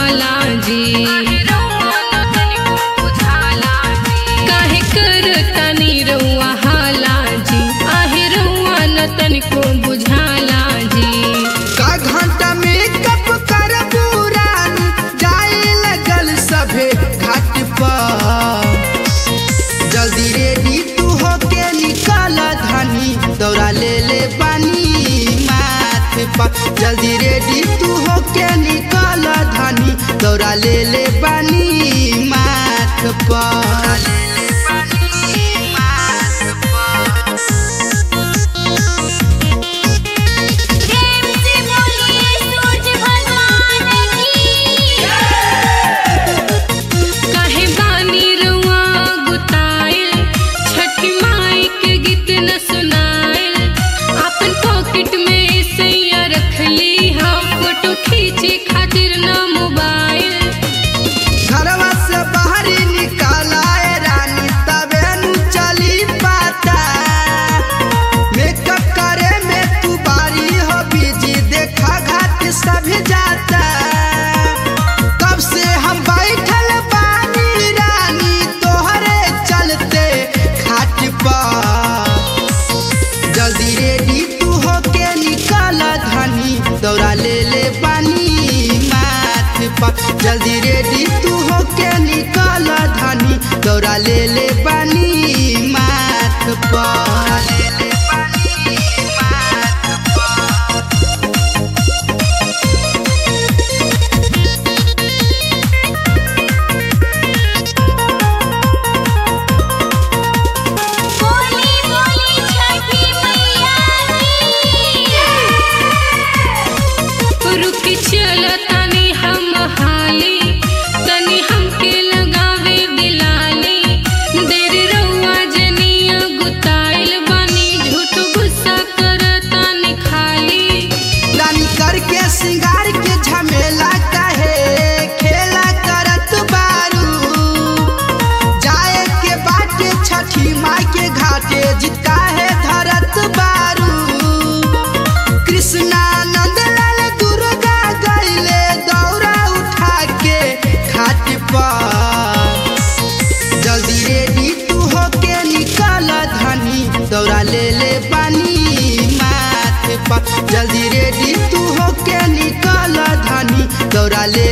बुझाला जी काहे करतानी रउआ हाला जी आहे रउआ न तनिको बुझाला जी का घंटा में कप कर पुरान जाए लगल सभे घाट पर जल्दी रेडी तू होके निकल धनी दौड़ा ले ले पानी माथ पर जल्दी रेडी तू होके निकल धनी दौड़ा ले ले पानी माथ पर प्रेम से बोलिए सूरज भगवान की काहे बानी रउआ गुताइल छठी माई के गीत न सुनाइल अपन पॉकेट में सैया रखली हम फोटो खींचे खातिर न मोबाइल घरवा से बाहरी निकालाए रानी तबे नु चली पाता मेकअप करे में तू बारी हो बिजी देखा घाट सभी जाता कब से हम बैठल बानी रानी तोहरे चलते खाट पर जल्दी रेडी तू होके निकल धनी दौड़ा ले ले पानी माथ पर जल्दी रेडी तू होके निकल धनी दौड़ा ले ले पानी माथ पर बोली बोली छठी मैया की रुकी चल तनी हम हाली तनी हमके लगावे दिलाली देर रउआ जनिया गुताइल बानी झूठ गुस्सा करतानी खाली रानी करके सिंगार के झमेला कहे खेला करत बारू जाए के बाटे छठी माई के घाटे जितका है धरत बारू कृष्णा नंदलाल दुर्गा गईले दौरा उठा के घाट पर जल्दी रेडी तू होके निकल धनी दौड़ा ले ले पानी माथ पर जल्दी रेडी तू होके निकल धनी दौड़ा ले